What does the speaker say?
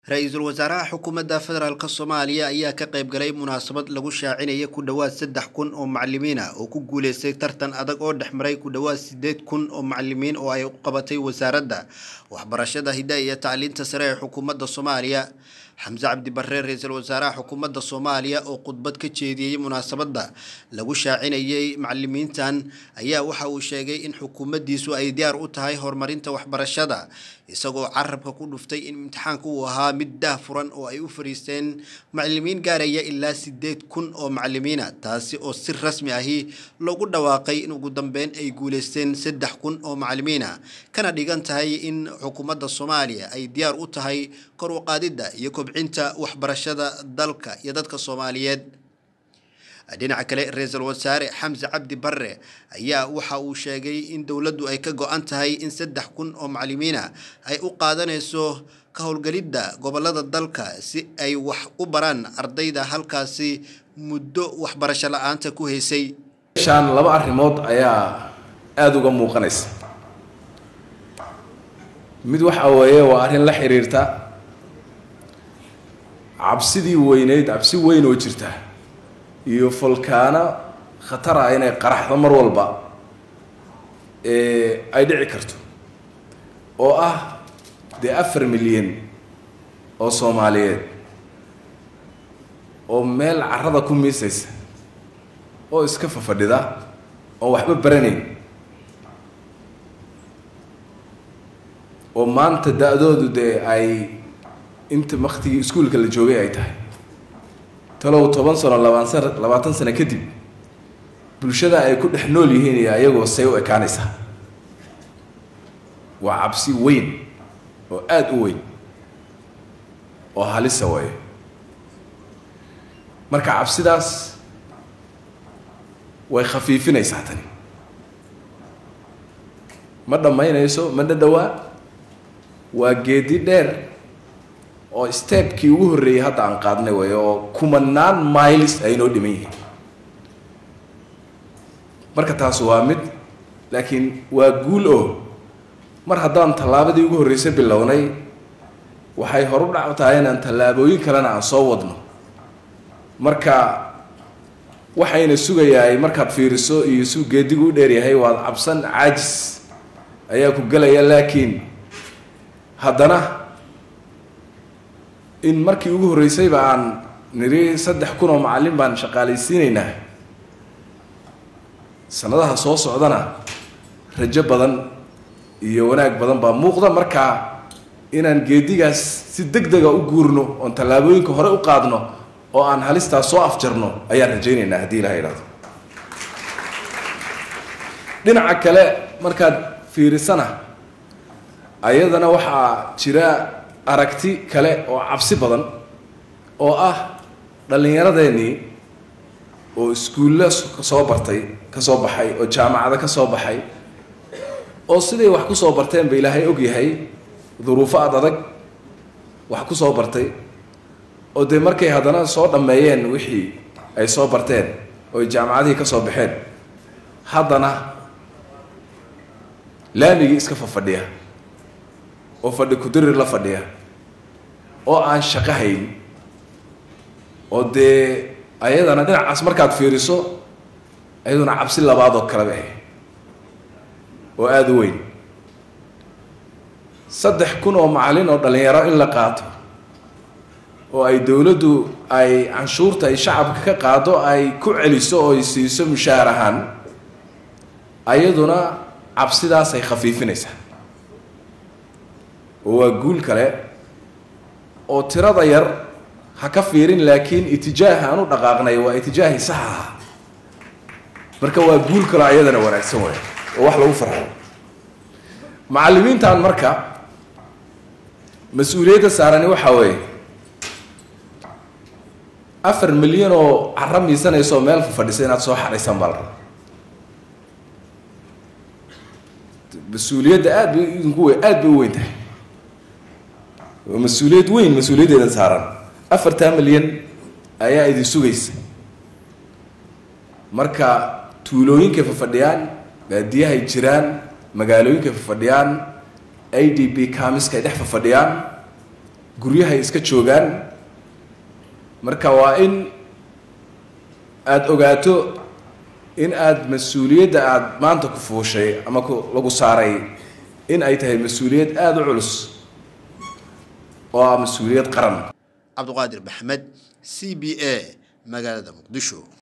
ra-iisul wasaaraha xukuumadda federaalk soomaaliya ayaa ka qayb galay munaasabad lagu shaacinaya ku dhowaad saddex kun oo macalimiin ah oo ku guuleystay tartan adag oo dhex maray ku dhowaad sideed kun oo macalimiin oo ay u qabatay wasaaradda waxbarashada hidda iyo tacliinta sare ee xukuumadda soomaaliya xamse cabdi barre ra-iisul wasaaraha xukuumadda soomaaliya oo khudbad ka jeediyey munaasabadda lagu shaacinayay macalimiintan ayaa waxa uu sheegay in xukuumaddiisu ay diyaar u tahay horumarinta waxbarashada isagoo carabka ku dhuftay in imtixaanka uu ahaa mid daah furan oo ay u fariisteen macalimiin gaaraya ilaa sideed kun oo macalimiina taasi oo si rasmi ahi loogu dhawaaqay in ugu dambeyn ay guuleysteen saddex kun oo macalimiina kana dhigan tahay in xukuumadda soomaaliya ay diyaar u tahay kor u qaadidda iyo kobcinta waxbarashada dalka iyo dadka soomaaliyeed dhinaca kale ra-iisul wasaare xamse cabdi barre ayaa waxa uu sheegay in dowladdu ay ka go-an tahay in saddex kun oo macalimiina ay u qaadanayso ka howlgelidda gobolada dalka si ay wax u baraan ardayda halkaasi muddo waxbarasho la-aanta ku haysay meeshaan laba arrimood ayaa aada uga muuqanaysa mid waxa weeye waa arrin la xiriirta cabsidii weyneyd cabsi weyn oo jirta iyo folkaano khatar ah inay qaraxdo mar walba ay dhici karto oo ah dee afar milyan oo soomaaliyeed oo meel carrada ku miisaysa oo iska fafadhida oo waxba baranayn oo maanta da-doodu dee ay inta waktigii iskuolka la joogay ay tahay talow toban sano labaan san labaatan sano kadib bulshada ay ku dhex nool yihiin iyo ayagoo say u ekaanaysaa waa cabsi weyn oo aada u weyn oo halisa waayo marka cabsidaas way khafiifinaysaa tani ma dhammaynayso ma dhadhowaa waa geedi dheer oo stebkii ugu horreeyey hadda aan qaadnay way oo kumanaan miles ay noo dhiman yihiin marka taas waa mid laakiin waa guul oo mar haddaan tallaabadii ugu horreysay bilownay waxay horu dhac tahay inaan tallaabooyin kalena aan soo wadno marka waxayna sugayaay markaad fiiriso iyo suu geedigu u dheeryahay waad cabsan caajis ayaa ku gelaya laakiin haddana in markii ugu horreysayba aan niri saddex kun oo macallin baan shaqaalaysiinaynaa sanadaha soo socdana rajo badan iyo wanaag badan baa muuqda markaa inaan geedigaas si deg dega u guurno oon tallaabooyinka hore u qaadno oo aan halistaas soo afjarno ayaan rajaynaynaa haddii ilaha idhahdo dhinaca kale markaad fiirisana ayadana waxaa jira aragti kale oo cabsi badan oo ah dhallinyaradeenii oo iskuulla soo bartay ka soo baxay oo jaamacado ka soo baxay oo siday wax ku soo barteen ba ilaahay og yahay duruufo ad adag wax ku soo bartay oo dee markay haddana soo dhammeeyeen wixii ay soo barteen oo ay jaamacadihii ka soo baxeen haddana laamigii iska fafadhiya oo fadhi kudirir la fadhiya oo aan shaqo hayn oo dee ayadana dhinacaas markaad fiiriso ayaduna cabsi labaad oo kaleba ah oo aada u weyn saddex kun oo macallin oo dhallinyaro in la qaato oo ay dowladdu ay canshuurta ay shacabka ka qaado ay ku celiso oo ay siiso mushaahar ahaan ayaduna cabsidaas ay khafiifinaysaa oo waa guul kale oo tirada yar ha ka fiirin laakiin itijaaha aan u dhaqaaqnay waa itijaahii sax aha marka waa guul kale ayadana wanaagsan waay oo wax lagu farxo macallimiintan marka mas-uuliyadda saarani waxaa weeye afar milyan oo carro miisanaysaoo meel fadhisa inaad soo xadhaysaan baa la rabaa mas-uuliyadda aada bay idinku we aada bay u weyn tahay waa mas-uuliyad weyn mas-uuliyaddeedan saaran afartaa milyan ayaa idin sugaysa marka tuulooyinkay fafadhiyaan baadiyahay jiraan magaalooyinkay fafadhiyaan a d b kamiska ay dhex fafadhiyaan guryahay iska joogaan marka waa in aada ogaato in aada mas-uuliyadda aada maanta ku fuushay ama ku lagu saaray in ay tahay mas-uuliyad aada u culus oo ah mas-uuliyad qaran cabdiqaadir maxamed c b a magaalada muqdisho